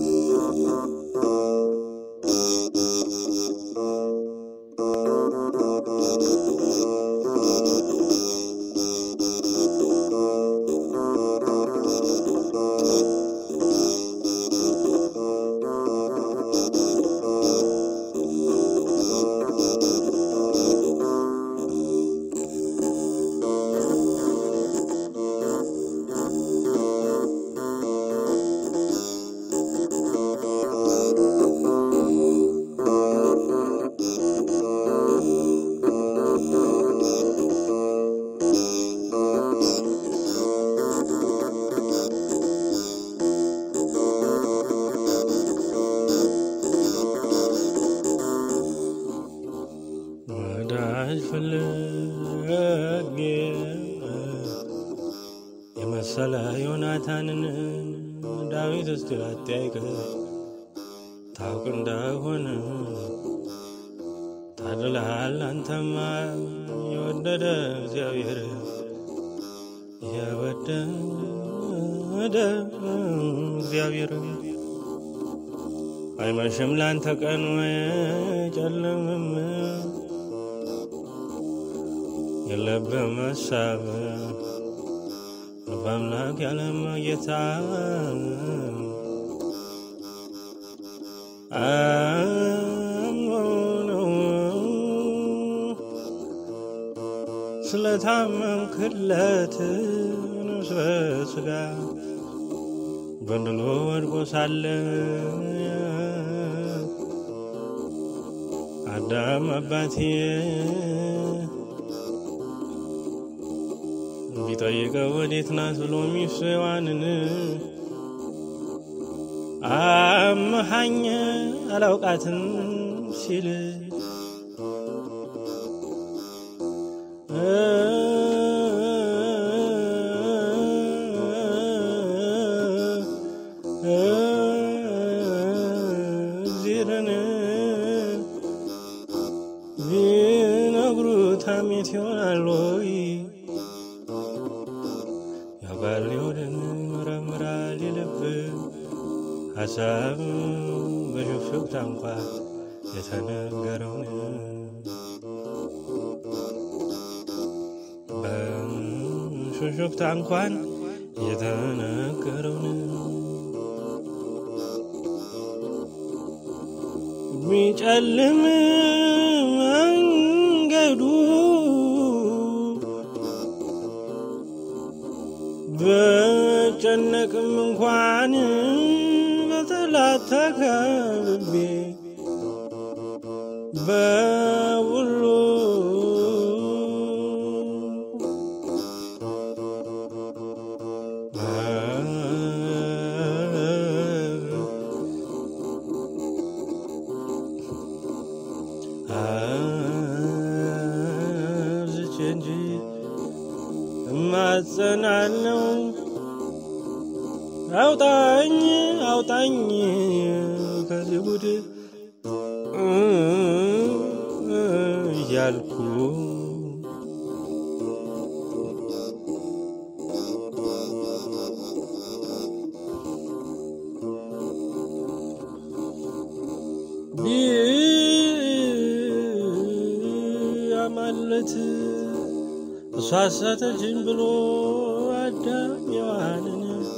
ወዳጅ ፍለጌ የመሰለ ዮናታንን ዳዊት እስቲ አጠያይቅ ታውቅ እንደሆነ ታድልሃል አንተማ የወደደ እግዚአብሔር የወደደ እግዚአብሔር አይመሽም ላንተ ቀን ጨልምም የለብህም ሀሳብ በአምላክ ያለማ ጌታ አምኖ ነው ስለታመንክለት ነፍስ በሥጋ በድሎ ወድቆ ሳለ አዳም አባቴ ቢጠይቀው ወዴት ናት ብሎ ሚስቱ ሔዋንን አመሃኝ አላውቃትም ሲል እግዚአብሔርን ቢነግሩት ሐሜት ይሆናል ወይ? ያውቃል የሆድን ይመረምራል የልብ ሀሳብ በሹክሹክታ እንኳ የተነገረውን በሹክሹክታ እንኳን የተነገረውን ቢጨልም መንገዱ በጨነቅም እንኳን በጠላት ተከብቤ በሁሉ አብዝቼ እንጂ እማጸናለው አውጣኝ አውጣኝ ከዚህ ጉድ እያልኩ ቢያማለት እሷ አሳተችኝ ብሎ አዳም ሔዋንን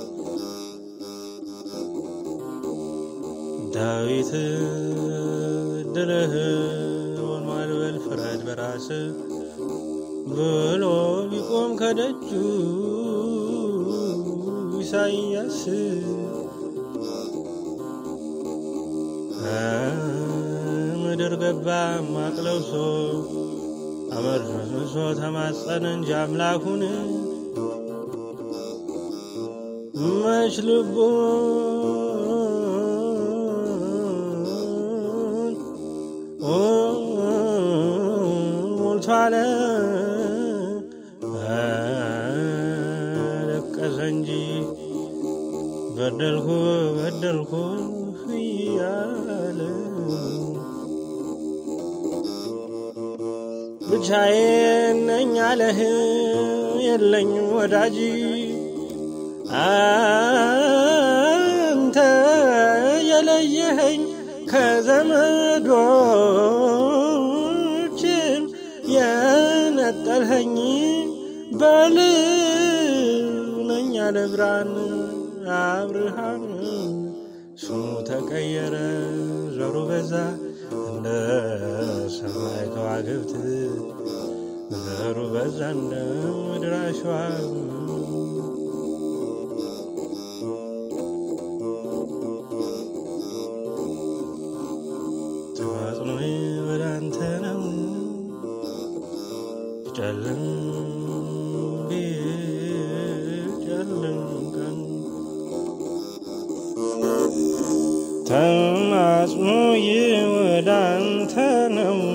ዳዊት ድልህ ሆኗል በል ፍረድ በራስ ብሎ ቢቆም ከደጁ ኢሳይያስ ምድር ገባ ማቅ ለብሶ አመድ ነስንሶ ተማጸነ እንጂ አምላኩን መች ልቡን ሞልቷል አለቀሰ እንጂ በደልኩ በደልኩ እያለ ብቻዬን ነኝ አለህ የለኝም ወዳጅ አንተ የለየኸኝ ከዘመዶችም የነጠልኸኝ በልነኝ ያለ ብርሃን አብርሃም ስሙ ተቀየረ ዘሩ በዛ እንደ ሰማይ ከዋክብት ዘሩ በዛ እንደ ምድር አሸዋ ተማጽኖ ወደ አንተ ነው ጨልም ቢጨልም ቀን ተማጽኖ ወደ አንተ ነው